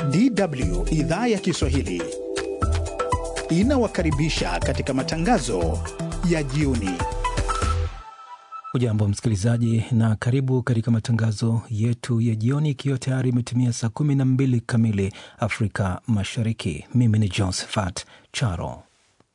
DW idhaa ya Kiswahili inawakaribisha katika matangazo ya jioni. Ujambo msikilizaji, na karibu katika matangazo yetu ya jioni, ikiwa tayari imetimia saa 12 kamili Afrika Mashariki. Mimi ni Josephat Charo.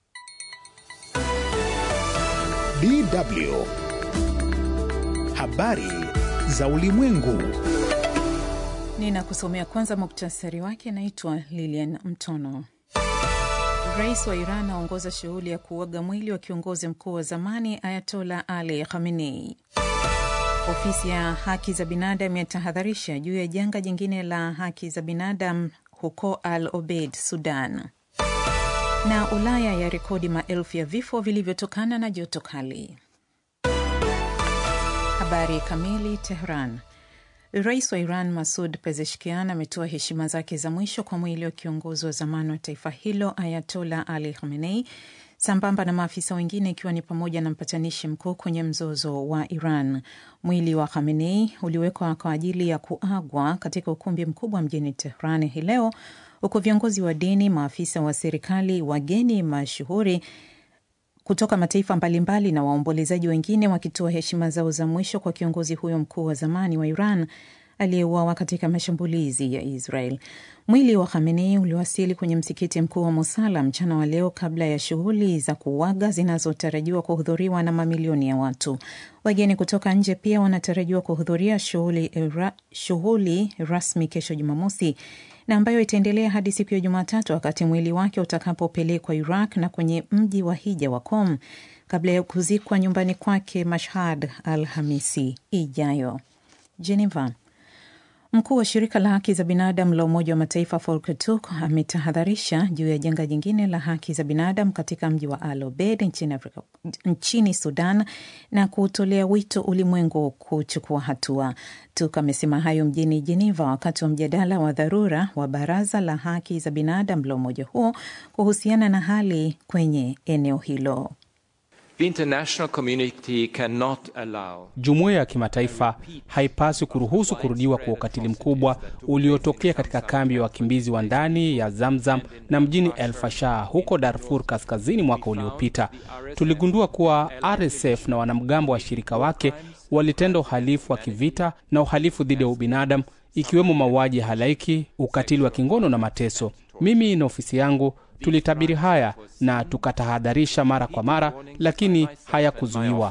DW habari za ulimwengu. Ninakusomea kwanza muktasari wake. Naitwa Lilian Mtono. Rais wa Iran aongoza shughuli ya kuaga mwili wa kiongozi mkuu wa zamani Ayatola Ali Khamenei. Ofisi ya haki za binadamu yatahadharisha juu ya janga jingine la haki za binadamu huko Al Obeid, Sudan. Na Ulaya ya rekodi maelfu ya vifo vilivyotokana na joto kali. Habari kamili. Tehran. Rais wa Iran Masud Pezeshkian ametoa heshima zake za mwisho kwa mwili wa kiongozi wa zamani wa taifa hilo Ayatola Ali Khamenei sambamba na maafisa wengine ikiwa ni pamoja na mpatanishi mkuu kwenye mzozo wa Iran. Mwili wa Khamenei uliwekwa kwa ajili ya kuagwa katika ukumbi mkubwa mjini Tehran hii leo, huku viongozi wa dini, maafisa wa serikali, wageni mashuhuri kutoka mataifa mbalimbali na waombolezaji wengine wakitoa heshima zao za mwisho kwa kiongozi huyo mkuu wa zamani wa Iran aliyeuawa katika mashambulizi ya Israel. Mwili wa Khamenei uliwasili kwenye msikiti mkuu wa Mosala mchana wa leo kabla ya shughuli za kuuaga zinazotarajiwa kuhudhuriwa na mamilioni ya watu. Wageni kutoka nje pia wanatarajiwa kuhudhuria shughuli ra, shughuli rasmi kesho Jumamosi na ambayo itaendelea hadi siku ya Jumatatu wakati mwili wake utakapopelekwa Iraq na kwenye mji wa hija wa Qom kabla ya kuzikwa nyumbani kwake Mashhad Alhamisi ijayo. Geneva. Mkuu wa shirika la haki za binadamu la Umoja wa Mataifa Volker Turk ametahadharisha juu ya janga jingine la haki za binadamu katika mji wa Al Obeid nchini, Afrika, nchini Sudan na kuutolea wito ulimwengu kuchukua hatua. Turk amesema hayo mjini Geneva wakati wa mjadala wa dharura wa Baraza la Haki za Binadamu la umoja huo kuhusiana na hali kwenye eneo hilo. Jumuiya ya kimataifa haipaswi kuruhusu kurudiwa kwa ukatili mkubwa uliotokea katika kambi ya wakimbizi wa ndani ya Zamzam na mjini El Fasher huko Darfur Kaskazini. Mwaka uliopita tuligundua kuwa RSF na wanamgambo wa shirika wake walitenda uhalifu wa kivita na uhalifu dhidi ya ubinadamu, ikiwemo mauaji ya halaiki, ukatili wa kingono na mateso. Mimi na ofisi yangu tulitabiri haya na tukatahadharisha mara kwa mara, lakini hayakuzuiwa.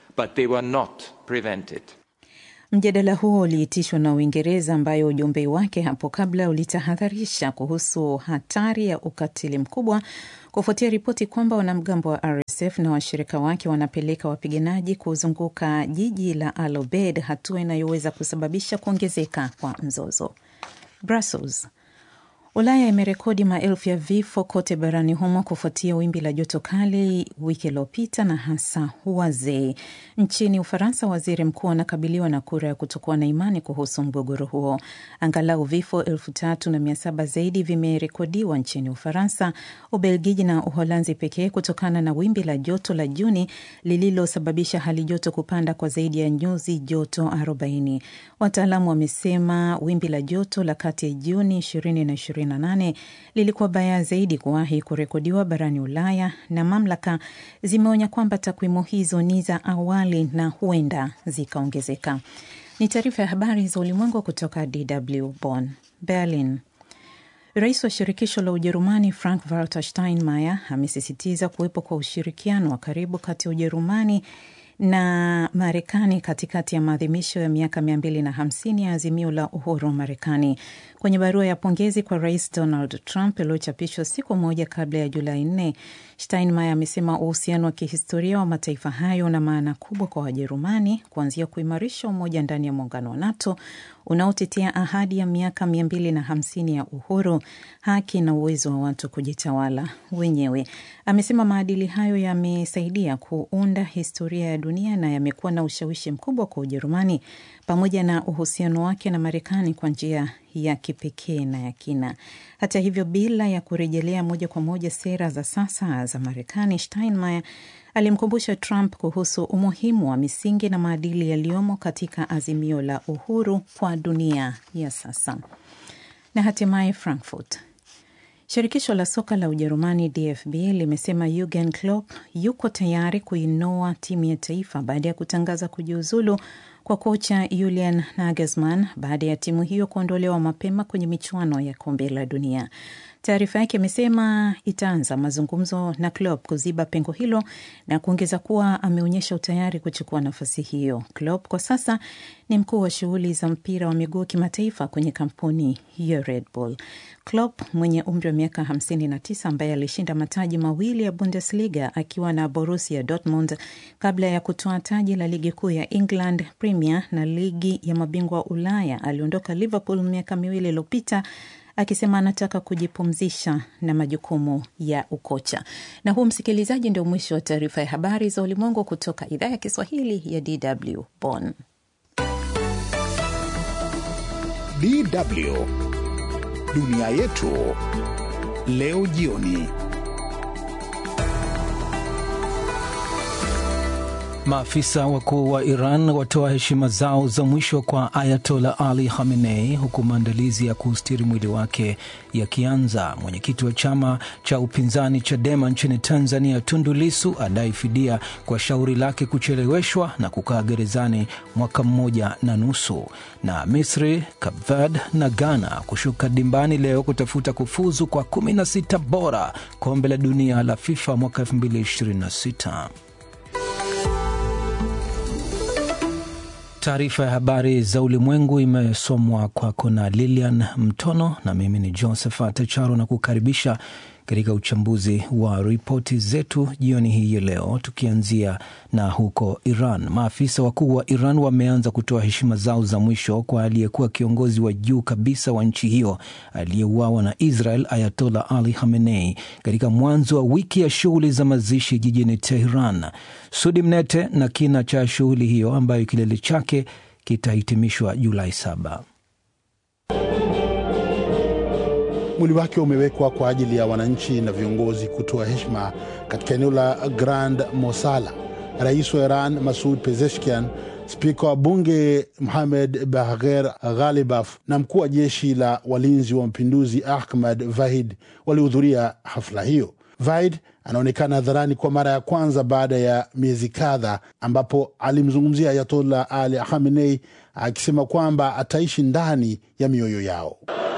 Mjadala huo uliitishwa na Uingereza, ambayo ujumbe wake hapo kabla ulitahadharisha kuhusu hatari ya ukatili mkubwa kufuatia ripoti kwamba wanamgambo wa RSF na washirika wake wanapeleka wapiganaji kuzunguka jiji la Al Obeid, hatua inayoweza kusababisha kuongezeka kwa mzozo. Brussels. Ulaya imerekodi maelfu ya vifo kote barani humo kufuatia wimbi la joto kali wiki iliyopita na hasa wazee. Nchini Ufaransa, waziri mkuu anakabiliwa na kura ya kutokuwa na imani kuhusu mgogoro huo. Angalau vifo elfu tatu na mia saba zaidi vimerekodiwa nchini Ufaransa, Ubelgiji na Uholanzi pekee kutokana na wimbi la joto la Juni lililosababisha hali joto kupanda kwa zaidi ya nyuzi joto 40. Wataalamu wamesema wimbi la joto la kati ya Juni 20 na 28 lilikuwa baya zaidi kuwahi kurekodiwa barani Ulaya, na mamlaka zimeonya kwamba takwimu hizo ni za awali na huenda zikaongezeka. Ni taarifa ya habari za ulimwengu kutoka DW Bonn. Berlin. Rais wa shirikisho la Ujerumani Frank Walter Steinmeier amesisitiza kuwepo kwa ushirikiano wa karibu kati ya Ujerumani na Marekani katikati ya maadhimisho ya miaka mia mbili na hamsini ya azimio la uhuru wa Marekani. Kwenye barua ya pongezi kwa Rais Donald Trump iliyochapishwa siku moja kabla ya Julai nne, Steinmeier amesema uhusiano wa kihistoria wa mataifa hayo una maana kubwa kwa Wajerumani, kuanzia kuimarisha umoja ndani ya muungano wa NATO unaotetea ahadi ya miaka mia mbili na hamsini ya uhuru, haki na uwezo wa watu kujitawala wenyewe. Amesema maadili hayo yamesaidia kuunda historia ya dunia na yamekuwa na ushawishi mkubwa kwa Ujerumani pamoja na uhusiano wake na Marekani kwa njia ya kipekee na ya kina. Hata hivyo, bila ya kurejelea moja kwa moja sera za sasa za Marekani, Steinmeier alimkumbusha Trump kuhusu umuhimu wa misingi na maadili yaliyomo katika azimio la uhuru kwa dunia ya sasa. Na hatimaye Frankfurt. Shirikisho la soka la Ujerumani DFB limesema Jurgen Klopp yuko tayari kuinoa timu ya taifa baada ya kutangaza kujiuzulu kwa kocha Julian Nagelsmann baada ya timu hiyo kuondolewa mapema kwenye michuano ya kombe la dunia. Taarifa yake imesema itaanza mazungumzo na Klopp kuziba pengo hilo na kuongeza kuwa ameonyesha utayari kuchukua nafasi hiyo. Klopp kwa sasa ni mkuu wa shughuli za mpira wa miguu kimataifa kwenye kampuni ya Red Bull. Klopp mwenye umri wa miaka 59 ambaye alishinda mataji mawili ya Bundesliga akiwa na Borussia Dortmund kabla ya kutoa taji la ligi kuu ya England Premier na ligi ya mabingwa Ulaya, aliondoka Liverpool miaka miwili iliyopita akisema anataka kujipumzisha na majukumu ya ukocha. Na huu, msikilizaji, ndio mwisho wa taarifa ya habari za ulimwengu kutoka idhaa ya Kiswahili ya DW Bonn. DW dunia yetu leo jioni. Maafisa wakuu wa Iran watoa heshima zao za mwisho kwa Ayatola Ali Khamenei huku maandalizi ya kuustiri mwili wake yakianza. Mwenyekiti wa chama cha upinzani Chadema nchini Tanzania, Tundu Lisu adai fidia kwa shauri lake kucheleweshwa na kukaa gerezani mwaka mmoja na nusu. Na Misri, Cape Verde na Ghana kushuka dimbani leo kutafuta kufuzu kwa 16 bora kombe la dunia la FIFA mwaka 2026. Taarifa ya habari za ulimwengu imesomwa kwako na Lilian Mtono na mimi ni Josephat Charo na kukaribisha katika uchambuzi wa ripoti zetu jioni hii ya leo, tukianzia na huko Iran. Maafisa wakuu wa Iran wameanza kutoa heshima zao za mwisho kwa aliyekuwa kiongozi wa juu kabisa wa nchi hiyo aliyeuawa na Israel, Ayatola Ali Khamenei, katika mwanzo wa wiki ya shughuli za mazishi jijini Teheran. Sudi Mnete na kina cha shughuli hiyo ambayo kilele chake kitahitimishwa Julai saba. Mwili wake umewekwa kwa ajili ya wananchi na viongozi kutoa heshima katika eneo la Grand Mosala. Rais wa Iran Masud Pezeshkian, spika wa bunge Mohamed Bagher Ghalibaf na mkuu wa jeshi la walinzi wa mapinduzi Ahmad Vahid walihudhuria hafla hiyo. Vahid anaonekana hadharani kwa mara ya kwanza baada ya miezi kadha, ambapo alimzungumzia Ayatollah Ali Khamenei akisema kwamba ataishi ndani ya mioyo yao.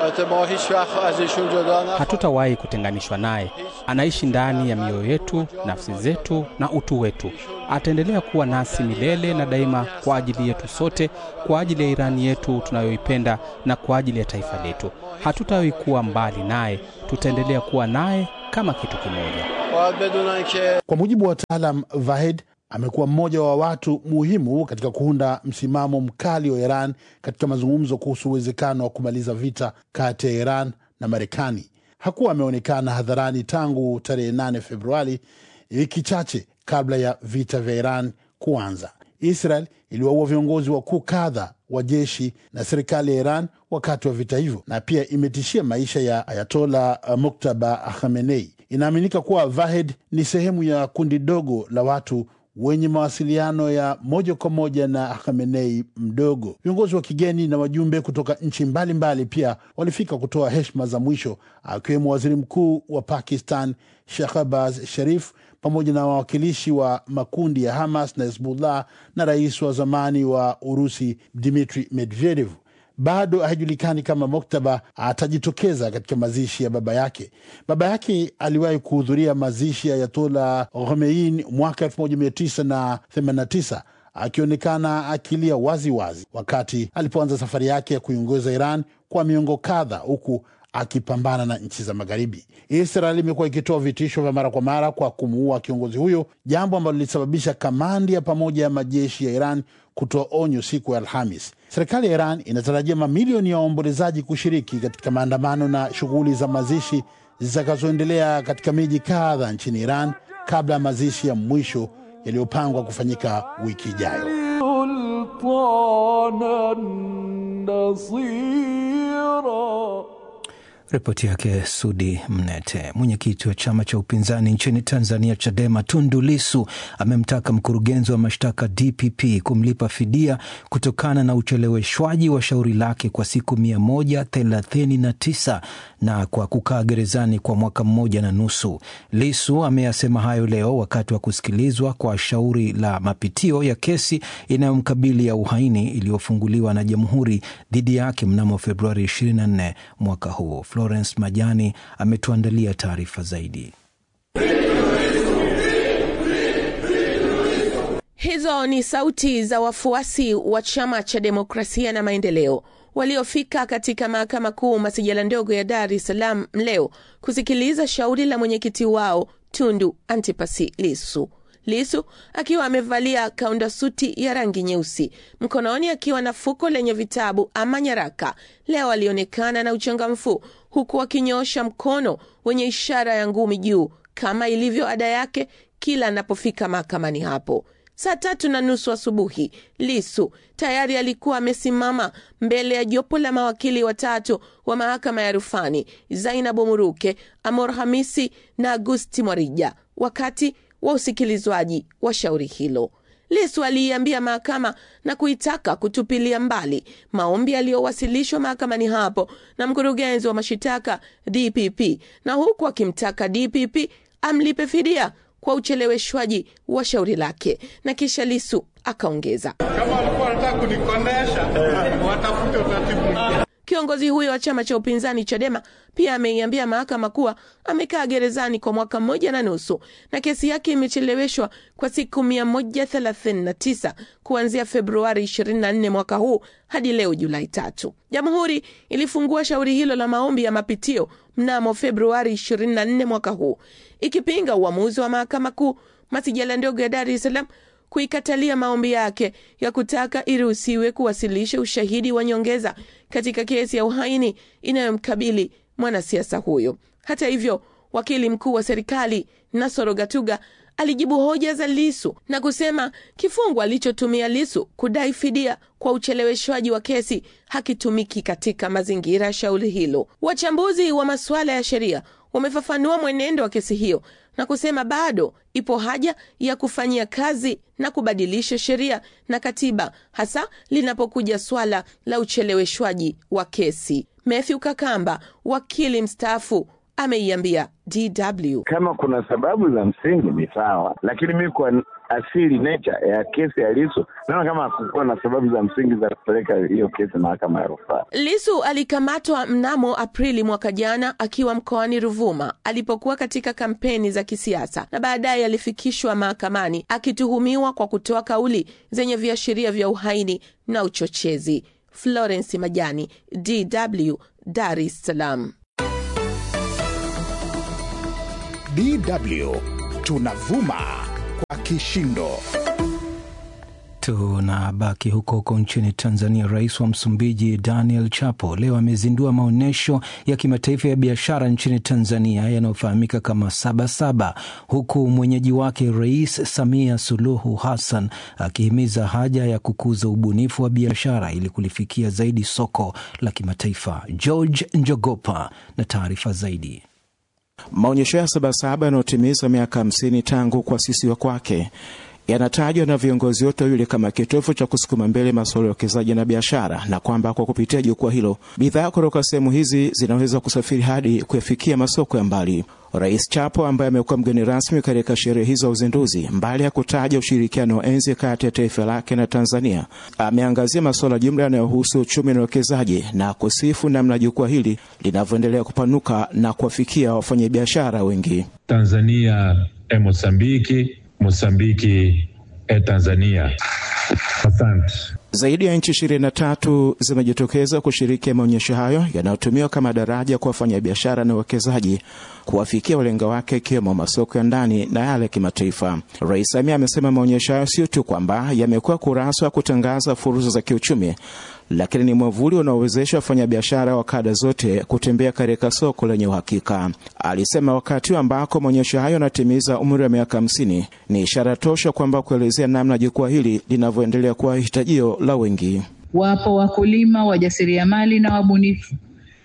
Hatutawahi kutenganishwa naye. Anaishi ndani ya mioyo yetu, nafsi zetu na utu wetu. Ataendelea kuwa nasi milele na daima, kwa ajili yetu sote, kwa ajili ya Irani yetu tunayoipenda na kwa ajili ya taifa letu. Hatutawahi kuwa mbali naye, tutaendelea kuwa naye kama kitu kimoja. Kwa mujibu wa wataalam, Vahid amekuwa mmoja wa watu muhimu katika kuunda msimamo mkali wa Iran katika mazungumzo kuhusu uwezekano wa kumaliza vita kati ya Iran na Marekani. Hakuwa ameonekana hadharani tangu tarehe 8 Februari, wiki chache kabla ya vita vya Iran kuanza. Israel iliwaua viongozi wakuu kadha wa jeshi na serikali ya Iran wakati wa vita hivyo, na pia imetishia maisha ya Ayatola Muktaba Khamenei. Inaaminika kuwa Vahid ni sehemu ya kundi dogo la watu wenye mawasiliano ya moja kwa moja na Khamenei mdogo. Viongozi wa kigeni na wajumbe kutoka nchi mbalimbali pia walifika kutoa heshima za mwisho, akiwemo waziri mkuu wa Pakistan Shehbaz Sharif pamoja na wawakilishi wa makundi ya Hamas na Hezbollah na rais wa zamani wa Urusi Dmitri Medvedev. Bado haijulikani kama Moktaba atajitokeza katika mazishi ya baba yake. Baba yake aliwahi kuhudhuria mazishi ya Ayatollah Khomeini mwaka 1989 akionekana akilia wazi wazi wakati alipoanza safari yake ya kuiongoza Iran kwa miongo kadha, huku akipambana na nchi za Magharibi. Israel imekuwa ikitoa vitisho vya mara kwa mara kwa kumuua kiongozi huyo, jambo ambalo lilisababisha kamandi ya pamoja ya majeshi ya Iran kutoa onyo siku ya Alhamis. Serikali ya Iran inatarajia mamilioni ya waombolezaji kushiriki katika maandamano na shughuli za mazishi zitakazoendelea katika miji kadha nchini Iran kabla ya mazishi ya mwisho yaliyopangwa kufanyika wiki ijayo. Ripoti yake Sudi Mnete. Mwenyekiti wa chama cha upinzani nchini Tanzania, Chadema, Tundu Lisu amemtaka mkurugenzi wa mashtaka DPP kumlipa fidia kutokana na ucheleweshwaji wa shauri lake kwa siku mia moja thelathini na tisa na kwa kukaa gerezani kwa mwaka mmoja na nusu. Lisu ameyasema hayo leo wakati wa kusikilizwa kwa shauri la mapitio ya kesi inayomkabili ya uhaini iliyofunguliwa na jamhuri dhidi yake mnamo Februari 24 mwaka huu. Florence Majani ametuandalia taarifa zaidi. Hizo ni sauti za wafuasi wa chama cha demokrasia na maendeleo waliofika katika mahakama kuu masijala ndogo ya Dar es Salaam leo kusikiliza shauri la mwenyekiti wao Tundu Antipasi Lisu. Lisu akiwa amevalia kaunda suti ya rangi nyeusi, mkononi akiwa na fuko lenye vitabu ama nyaraka, leo alionekana na uchangamfu, huku akinyoosha mkono wenye ishara ya ngumi juu kama ilivyo ada yake kila anapofika mahakamani hapo. Saa tatu na nusu asubuhi, Lisu tayari alikuwa amesimama mbele ya jopo la mawakili watatu wa mahakama ya rufani, Zainabu Muruke, Amor Hamisi na Agusti Mwarija, wakati wa usikilizwaji wa shauri hilo. Lisu aliiambia mahakama na kuitaka kutupilia mbali maombi yaliyowasilishwa mahakamani hapo na mkurugenzi wa mashitaka DPP, na huku akimtaka DPP amlipe fidia kwa ucheleweshwaji wa shauri lake, na kisha Lisu akaongeza, kama walikuwa wanataka kunikondesha watafute utaratibu mwingine. Kiongozi huyo wa chama cha upinzani Chadema pia ameiambia mahakama kuwa amekaa gerezani kwa mwaka mmoja na nusu na kesi yake imecheleweshwa kwa siku 139 kuanzia Februari 24 mwaka huu hadi leo Julai tatu. Jamhuri ilifungua shauri hilo la maombi ya mapitio mnamo Februari 24 mwaka huu ikipinga uamuzi wa mahakama kuu masijala ndogo ya Dar es Salaam kuikatalia maombi yake ya kutaka iruhusiwe kuwasilisha ushahidi wa nyongeza katika kesi ya uhaini inayomkabili mwanasiasa huyo. Hata hivyo, wakili mkuu wa serikali Nasoro Gatuga alijibu hoja za Lisu na kusema kifungu alichotumia Lisu kudai fidia kwa ucheleweshwaji wa kesi hakitumiki katika mazingira ya shauri hilo. Wachambuzi wa masuala ya sheria wamefafanua mwenendo wa kesi hiyo na kusema bado ipo haja ya kufanyia kazi na kubadilisha sheria na katiba, hasa linapokuja swala la ucheleweshwaji wa kesi. Matthew Kakamba, wakili mstaafu, ameiambia DW kama kuna sababu za msingi ni sawa, lakini mi kwa asili nature ya kesi ya Lisu naona kama hakukuwa na sababu za msingi za kupeleka hiyo kesi mahakama ya rufaa. Lisu alikamatwa mnamo Aprili mwaka jana akiwa mkoani Ruvuma alipokuwa katika kampeni za kisiasa na baadaye alifikishwa mahakamani akituhumiwa kwa kutoa kauli zenye viashiria vya uhaini na uchochezi. Florence Majani, DW, Dar es Salaam. DW tunavuma kwa kishindo. Tunabaki huko huko nchini Tanzania. Rais wa Msumbiji Daniel Chapo leo amezindua maonyesho ya kimataifa ya biashara nchini Tanzania yanayofahamika kama Sabasaba, huku mwenyeji wake Rais Samia Suluhu Hassan akihimiza haja ya kukuza ubunifu wa biashara ili kulifikia zaidi soko la kimataifa. George Njogopa na taarifa zaidi. Maonyesho ya Sabasaba yanayotimiza miaka hamsini tangu kuasisiwa kwake yanatajwa na viongozi wote wawili kama kitovu cha kusukuma mbele masuala ya uwekezaji na biashara, na kwamba kwa kupitia jukwaa hilo bidhaa kutoka sehemu hizi zinaweza kusafiri hadi kuyafikia masoko ya mbali. Rais Chapo ambaye amekuwa mgeni rasmi katika sherehe hizo za uzinduzi, mbali ya kutaja ushirikiano wa enzi kati ya taifa lake na Tanzania, ameangazia masuala jumla yanayohusu uchumi na uwekezaji na kusifu namna jukwaa hili linavyoendelea kupanuka na kuwafikia wafanyabiashara wengi. Tanzania e Mosambiki, Mosambiki e Tanzania. Asante. Zaidi ya nchi ishirini na tatu zimejitokeza kushiriki maonyesho hayo yanayotumiwa kama daraja kwa wafanyabiashara na wawekezaji kuwafikia walenga wake ikiwemo masoko ya ndani na yale ya kimataifa. Rais Samia amesema maonyesho hayo sio tu kwamba yamekuwa kurasa wa kutangaza fursa za kiuchumi, lakini ni mwavuli unaowezesha wafanyabiashara wa kada zote kutembea katika soko lenye uhakika. Alisema wakati ambako maonyesho hayo yanatimiza umri wa miaka hamsini ni ishara tosha kwamba kuelezea namna jukwaa hili linavyoendelea kuwa hitajio la wengi. Wapo wakulima, wajasiriamali na wabunifu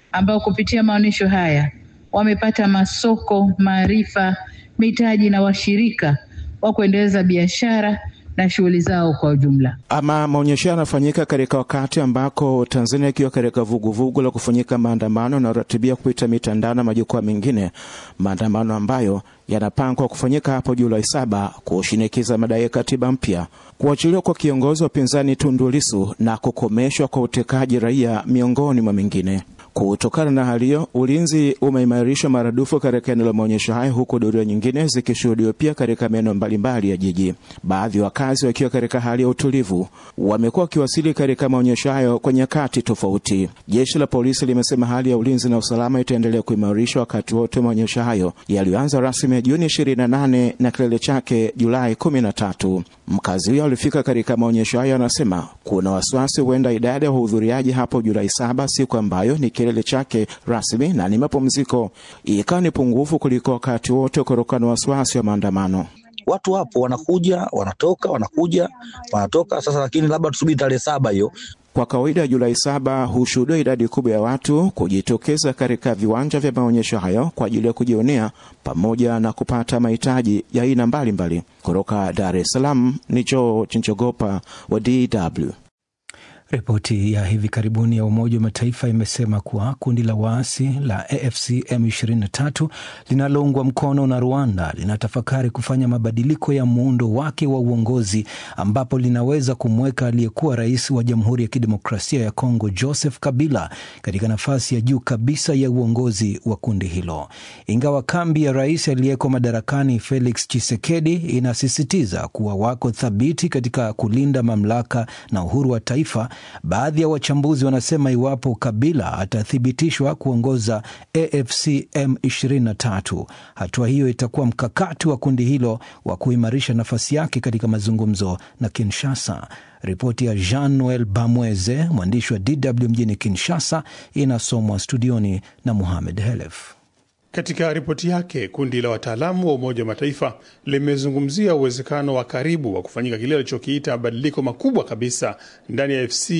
ambao kupitia maonyesho haya wamepata masoko, maarifa, mitaji na washirika wa kuendeleza biashara na shughuli zao kwa ujumla. Ama maonyesho yanafanyika katika wakati ambako Tanzania ikiwa katika vuguvugu la kufanyika maandamano yanayoratibia kupita mitandao na majukwaa mengine, maandamano ambayo yanapangwa kufanyika hapo Julai saba kushinikiza madai ya katiba mpya, kuachiliwa kwa kiongozi wa upinzani Tundu Lissu na kukomeshwa kwa utekaji raia, miongoni mwa mengine. Kutokana na hali hiyo, ulinzi umeimarishwa maradufu katika eneo la maonyesho hayo, huku doria nyingine zikishuhudiwa pia katika maeneo mbalimbali ya jiji. Baadhi ya wakazi wakiwa katika hali ya utulivu, wamekuwa wakiwasili katika maonyesho hayo kwa nyakati tofauti. Jeshi la polisi limesema hali ya ulinzi na usalama itaendelea kuimarishwa wakati wote wa maonyesho hayo yaliyoanza rasmi Juni 28 na kilele chake Julai 13. Mkazi huyo alifika katika maonyesho hayo, anasema kuna wasiwasi huenda idadi ya wahudhuriaji hapo Julai saba, siku ambayo ni kilele chake rasmi na ni mapumziko, ikawa ni pungufu kuliko wakati wote kutokana na wasiwasi wa maandamano. Watu wapo wanakuja, wanatoka, wanakuja, wanatoka. Sasa lakini labda tusubiri tarehe saba hiyo. Kwa kawaida Julai saba hushuhudia idadi kubwa ya watu kujitokeza katika viwanja vya maonyesho hayo kwa ajili ya kujionea pamoja na kupata mahitaji ya aina mbalimbali. Kutoka Dar es Salaam ni Joe Chinchogopa wa DW. Ripoti ya hivi karibuni ya Umoja wa Mataifa imesema kuwa kundi la waasi la AFC M23 linaloungwa mkono na Rwanda linatafakari kufanya mabadiliko ya muundo wake wa uongozi ambapo linaweza kumweka aliyekuwa rais wa Jamhuri ya Kidemokrasia ya Kongo Joseph Kabila katika nafasi ya juu kabisa ya uongozi wa kundi hilo. Ingawa kambi ya rais aliyeko madarakani Felix Tshisekedi inasisitiza kuwa wako thabiti katika kulinda mamlaka na uhuru wa taifa Baadhi ya wachambuzi wanasema iwapo Kabila atathibitishwa kuongoza AFC M23, hatua hiyo itakuwa mkakati wa kundi hilo wa kuimarisha nafasi yake katika mazungumzo na Kinshasa. Ripoti ya Jean Noel Bamweze, mwandishi wa DW mjini Kinshasa, inasomwa studioni na Muhamed Helef. Katika ripoti yake, kundi la wataalamu wa Umoja wa Mataifa limezungumzia uwezekano wa karibu wa kufanyika kile alichokiita mabadiliko makubwa kabisa ndani ya FC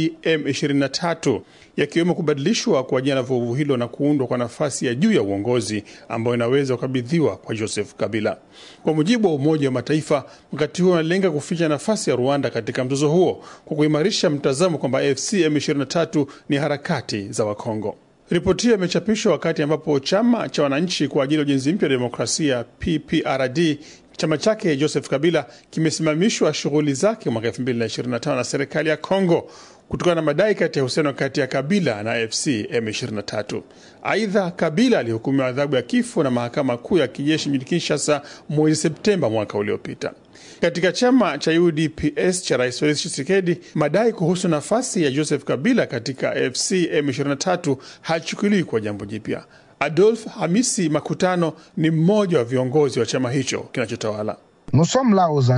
M23, yakiwemo kubadilishwa kwa jina la vuguvu hilo na kuundwa kwa nafasi ya juu ya uongozi ambayo inaweza kukabidhiwa kwa Joseph Kabila. Kwa mujibu wa Umoja wa Mataifa, mkakati huo unalenga kuficha nafasi ya Rwanda katika mzozo huo kwa kuimarisha mtazamo kwamba FC M23 ni harakati za Wakongo. Ripoti hiyo imechapishwa wakati ambapo chama cha wananchi kwa ajili ya ujenzi mpya wa demokrasia PPRD chama chake Joseph Kabila kimesimamishwa shughuli zake mwaka 2025 na serikali ya Kongo kutokana na madai kati ya uhusiano kati ya Kabila na AFC M23. Aidha, Kabila alihukumiwa adhabu ya kifo na mahakama kuu ya kijeshi mjini Kinshasa mwezi Septemba mwaka uliopita. Katika chama cha UDPS cha Rais Felix Tshisekedi, madai kuhusu nafasi ya Joseph Kabila katika AFC M23 hachukuliwi kwa jambo jipya. Adolf Hamisi Makutano ni mmoja wa viongozi wa chama hicho kinachotawala. Nous sommes là aux